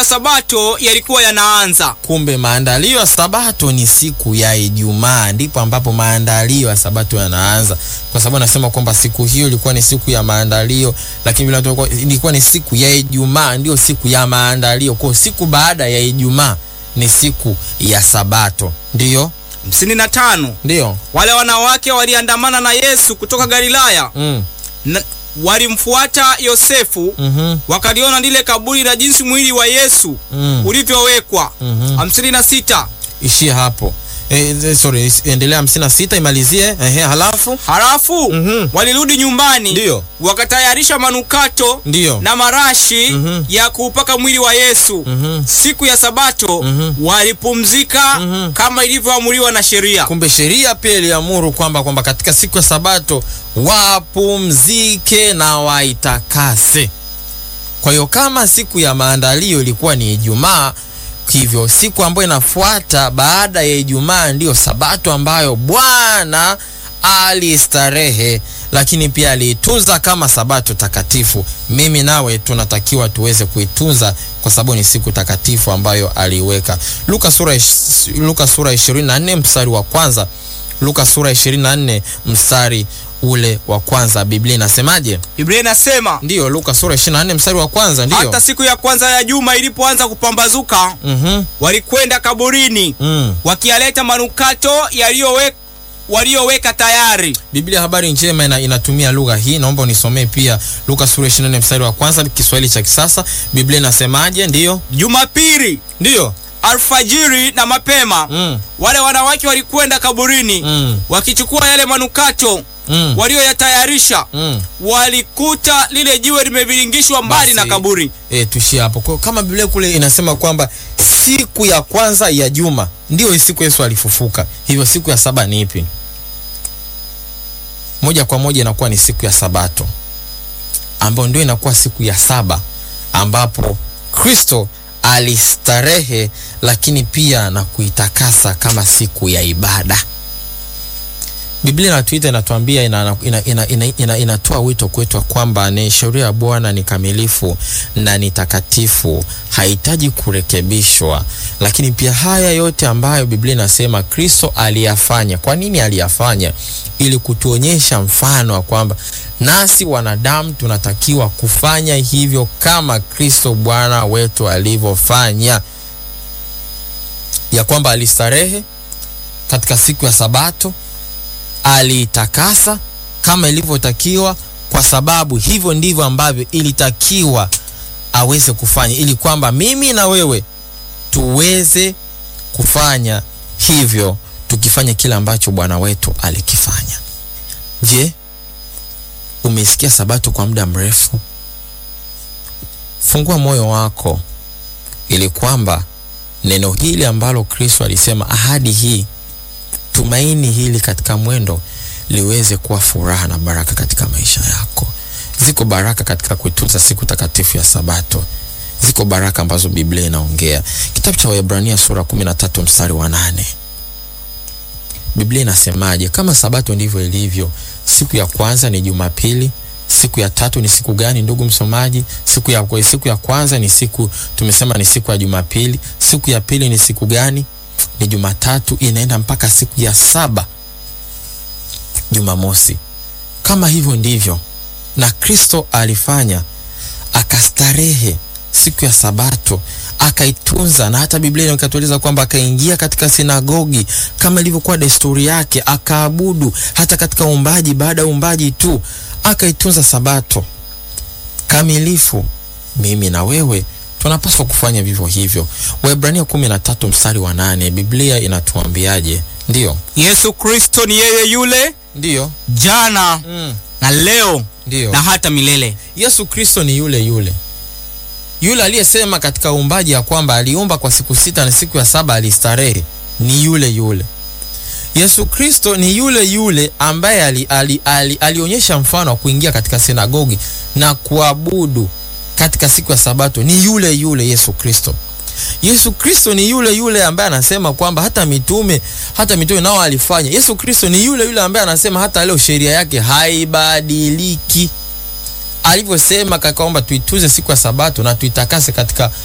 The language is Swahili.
Sabato yalikuwa yanaanza. Kumbe maandalio ya Sabato ni siku ya Ijumaa, ndipo ambapo maandalio ya Sabato yanaanza, kwa sababu anasema kwamba siku hiyo ilikuwa ni siku ya maandalio, lakini vile tulikuwa- ilikuwa ni siku ya Ijumaa, ndio siku ya maandalio. Kwa hiyo siku baada ya Ijumaa ni siku ya Sabato, ndiyo hamsini na tano ndiyo. wale wanawake waliandamana na Yesu kutoka Galilaya Mm. na walimfuata Yosefu Mhm. wakaliona lile kaburi na jinsi mwili wa Yesu Mm. ulivyowekwa. Mhm. hamsini na sita Ishia hapo. Eh, eh, sorry, is- endelea hamsini na sita imalizie. Ehe, halafu halafu Mhm. walirudi nyumbani Ndiyo. wakatayarisha manukato ndiyo. na marashi Mhm. ya kuupaka mwili wa Yesu. Mhm. Siku ya Sabato Mhm. walipumzika Mhm. kama ilivyoamuriwa na sheria. Kumbe sheria pia iliamuru kwamba kwamba katika siku ya Sabato wapumzike na waitakase. Kwa hiyo kama siku ya maandalio ilikuwa ni Ijumaa, hivyo siku ambayo inafuata baada ya Ijumaa ndiyo Sabato ambayo Bwana alistarehe, lakini pia aliitunza kama Sabato takatifu. Mimi nawe tunatakiwa tuweze kuitunza kwa sababu ni siku takatifu ambayo aliiweka. Luka sura ish- Luka sura 24 mstari wa kwanza. Luka sura 24 mstari ule wa kwanza, Biblia inasemaje? Biblia inasema Ndiyo, Luka sura 24 mstari wa kwanza, ndiyo. hata siku ya kwanza ya juma ilipoanza kupambazuka, Mhm. walikwenda kaburini Mm. wakiyaleta manukato yaliyowe- waliyoweka tayari. Biblia habari njema ina, inatumia lugha hii. Naomba unisomee pia Luka sura 24 mstari wa kwanza, Kiswahili cha kisasa. Biblia inasemaje? Ndiyo, Jumapili ndiyo. alfajiri na mapema Mm. wale wanawake walikwenda kaburini Mm. wakichukua yale manukato Mm. walioyatayarisha. Mm. Walikuta lile jiwe limeviringishwa mbali Basi. na kaburi. E, tuishie hapo. Kwa, kama Biblia kule inasema kwamba siku ya kwanza ya juma ndiyo siku Yesu alifufuka, hivyo siku ya saba ni ipi? Moja kwa moja inakuwa ni siku ya Sabato, ambayo ndio inakuwa siku ya saba ambapo Kristo alistarehe, lakini pia na kuitakasa kama siku ya ibada. Biblia inatuita inatuambia, inatoa ina, ina, ina, ina, inatoa wito kwetu kwamba ni sheria ya Bwana ni kamilifu na ni takatifu, hahitaji kurekebishwa. Lakini pia haya yote ambayo Biblia inasema Kristo aliyafanya. Kwa nini aliyafanya? Ili kutuonyesha mfano wa kwamba nasi wanadamu tunatakiwa kufanya hivyo kama Kristo Bwana wetu alivyofanya, ya kwamba alistarehe katika siku ya Sabato aliitakasa kama ilivyotakiwa, kwa sababu hivyo ndivyo ambavyo ilitakiwa aweze kufanya, ili kwamba mimi na wewe tuweze kufanya hivyo, tukifanya kile ambacho Bwana wetu alikifanya. Je, umesikia Sabato kwa muda mrefu? Fungua moyo wako ili kwamba neno hili ambalo Kristo alisema, ahadi hii tumaini hili katika mwendo liweze kuwa furaha na baraka katika maisha yako. Ziko baraka katika kuitunza siku takatifu ya Sabato. Ziko baraka ambazo Biblia inaongea. Kitabu cha Waebrania sura 13 mstari wa nane. Biblia inasemaje? Kama Sabato ndivyo ilivyo. Siku ya kwanza ni Jumapili. Siku ya tatu ni siku gani, ndugu msomaji? Siku ya, siku ya kwanza ni siku tumesema ni siku ya Jumapili. Siku ya pili ni siku gani? Ni Jumatatu, inaenda mpaka siku ya saba Jumamosi. Kama hivyo ndivyo na Kristo alifanya, akastarehe siku ya Sabato akaitunza, na hata Biblia ikatueleza kwamba akaingia katika sinagogi kama ilivyokuwa desturi yake, akaabudu. Hata katika uumbaji, baada ya uumbaji tu akaitunza Sabato kamilifu. Mimi na wewe tunapaswa kufanya vivyo hivyo. Waebrania kumi na tatu mstari wa nane Biblia inatuambiaje? Ndiyo, Yesu Kristo ni yeye yule ndiyo, jana mm, na leo ndiyo. na hata milele. Yesu Kristo ni yule yule yule aliyesema katika uumbaji ya kwamba aliumba kwa siku sita na siku ya saba alistarehe. Ni yule yule Yesu Kristo ni yule yule ambaye ali, ali, ali, alionyesha mfano wa kuingia katika sinagogi na kuabudu katika siku ya Sabato. Ni yule yule Yesu Kristo. Yesu Kristo ni yule yule ambaye anasema kwamba hata mitume hata mitume nao alifanya. Yesu Kristo ni yule yule ambaye anasema hata leo sheria yake haibadiliki, alivyosema kakaomba tuituze siku ya Sabato na tuitakase katika